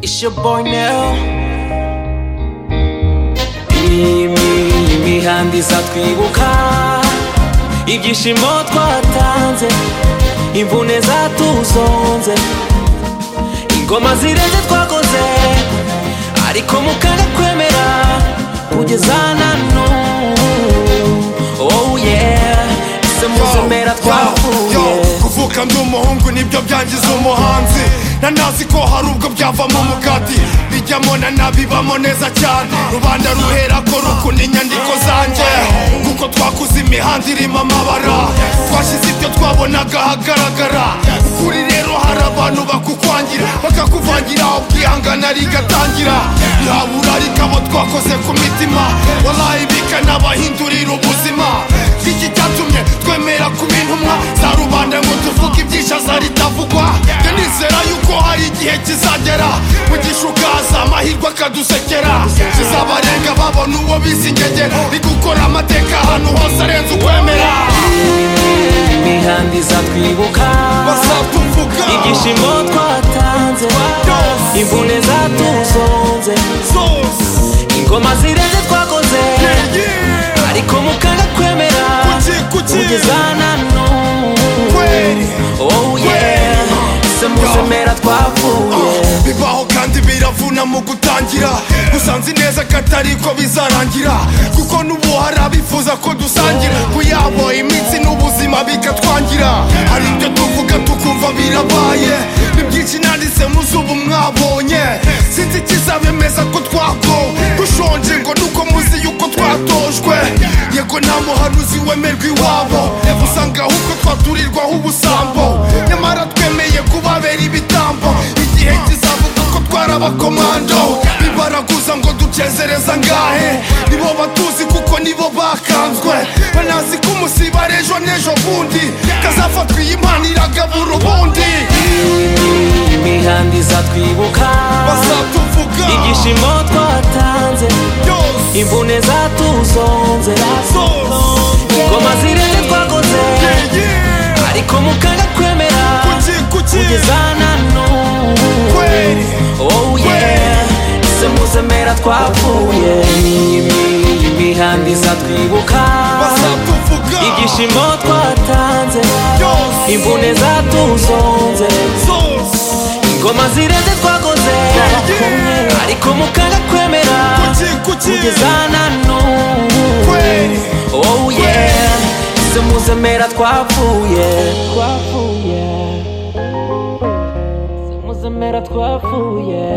It's your boy Nero. Imi- imihanda izatwibuka ibyishimo twatanze imvune zatuzonze ingoma zirenze twakoze ariko mukanga kwemera kugeza na n'ubu oh yeah ese muzemera twavuye kuvuka ndi umuhungu nibyo byangiza umuhanzi nanazi ko hari ubwo byavamo umugati bijyamo na nabi bamo neza cyane rubanda ruhera ko rukunda inyandiko zanjye kuko twakuze imihanda irimo amabara twashyize ibyo twabonaga ahagaragara kuri rero hari abantu bakukwangira bakakuvangira ubwihangana rigatangira yabura ariko abo twakoze ku mitima walayi bikanabahindurira ubuzima iki cyatumye twemera kuba intumwa za rubanda ngo tuvuge ibyishaza ritavugwa njye nizera yuko hari igihe kizagera mu gishuka haza amahirwe akadusekera kizabarenga babona uwo bizi ingegera ni gukora amateka ahantu hose arenze ukwemera imihanda izatwibuka bazatuvuga ibyishimo twatanze Yes. imvune zatuzonze zose ingoma zirenze twakoze Yeah, yeah. ariko mukanga kwemera kuki kuki kugeza na n'ubu kweri oh yeah se muzemera twavuye bibaho kandi biravuna mu gutangira gusa nzi neza ko atari ko bizarangira kuko n'ubu hari abifuza ko dusangira kuyabo iminsi n'ubuzima bikatwangira hari ibyo tuvuga tukumva birabaye ni byinshi nanditse muzi ubu mwabonye sinzi ikizabemeza ko twako dushonje ngo nuko muzi yuko twatojwe yego nta muhanuzi wemerwa iwabo usanga ahubwo twaturirwaho ubusambo nyamara twemeye kubabera ibitambo igihe kizavuga ko twarabakomando bibaraguza ngo ducezereza ngahe nibo batuzi kuko nibo bakanzwe banazi ko umusiba rejo n'ejo bundi kazafatwa iyi mpano iragabura ubundi imihanda izatwibuka bazatuvuga ibyishimo twatanze byose imvune zatuzonze zose ingoma zirenze twakoze yeah. ariko mukanga kwemera kuki kuki kugeza na n'ubu kweri Oh yeah, se muzemera twavuye Imi- imihanda izatwibuka bazatuvuga ibyishimo twatanze byose imvune zatuzonze zose ingoma zirenze twakoze yeah. ariko mukanga kwemera kuki kuki kugeza na n'ubu kweri oh yeah se muzemera twavuye twavuye se muzemera twavuye